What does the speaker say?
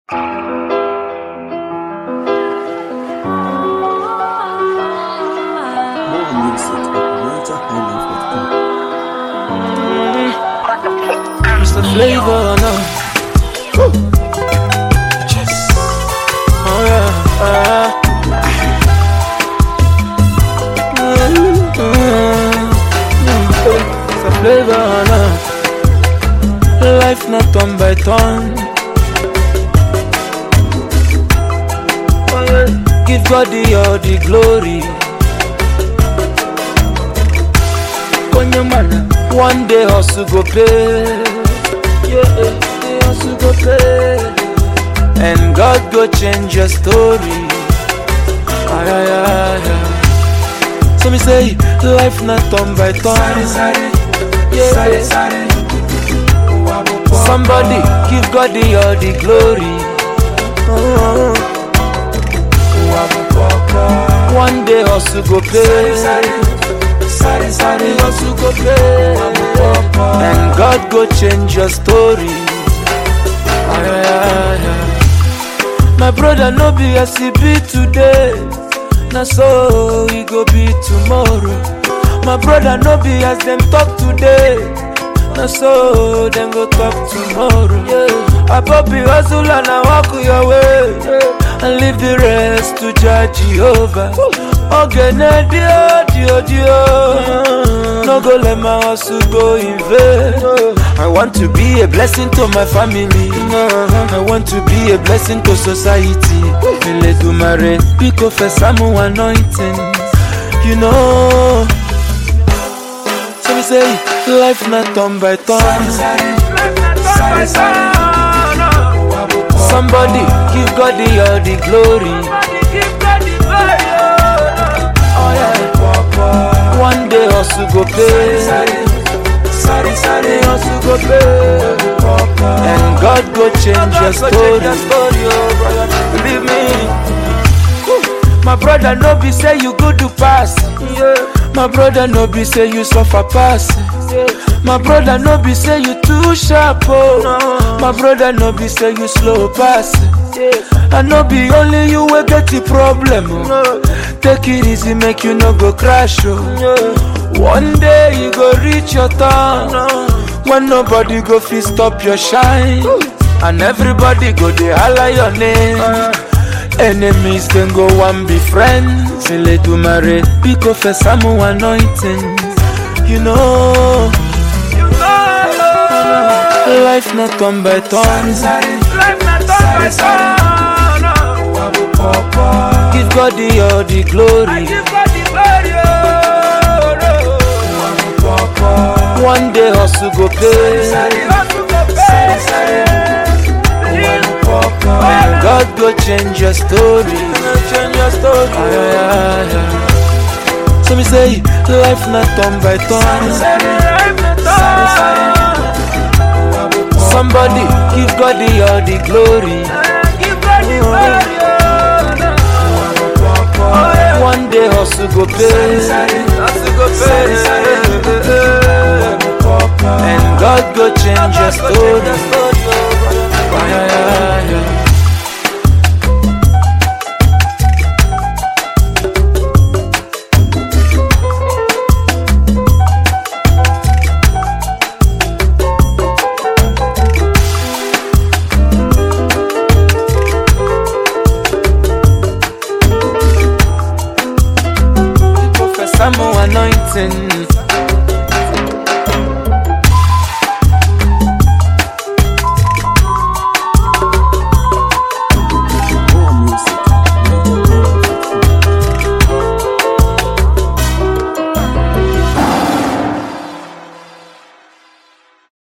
More music at NigerHighlife.com. Mr. Flavor now. Yes. Oh yeah. Uh. Mr. Flavor now. Life not turn by turn. Oh, yeah. Give God the all the glory. Konyamana, one day hustle go pay. Yeah, day hustle go pay. And God go change your story. Ay, ay, ay, ay. So me say, life not turn by turn. Yeah. Somebody give God the all the glory. Oh. One day hustle go pay. hustle go pay. And God go change your story. Ay, ay, ay, ay. My brother no be as he be today. Na so he go be tomorrow. My brother no be as them talk today. Na so them go talk tomorrow. Yeah. Abobi hustle and I walk your way. And leave the rest to judge Jehovah. Ogene dio dio dio. No go let my hustle go in vain. I want to be a blessing to my family. I want to be a blessing to society. Eledumare, pick up for some anointing. You know. So me say, life not turn by turn. Somebody give God the all the glory. Oh yeah. One day hustle go pay. hustle go pay. And God go change your story. Believe me. My brother no be say you good to pass. My brother no be say you suffer pass. My brother no be say you too sharp oh. My brother no be say you slow pass. I no be only you wey get the problem oh. Take it easy make you no go crash oh. One day you go reach your turn when nobody go fit stop your shine. And everybody go dey holler your name. Enemies can go and be friends. Eledumare, pick up for some anointing. You know, life not turn by turn. Give God the all the glory. One day hustle go pay. And God go change your story. Change your story. Ay, ay, ay, ay. So me say, life not turn by turn. Somebody give God the all the glory. One day hustle go pay. Hustle go pay. And God go change your story. Ay, ay, ay, ay. Professor Mo anointing.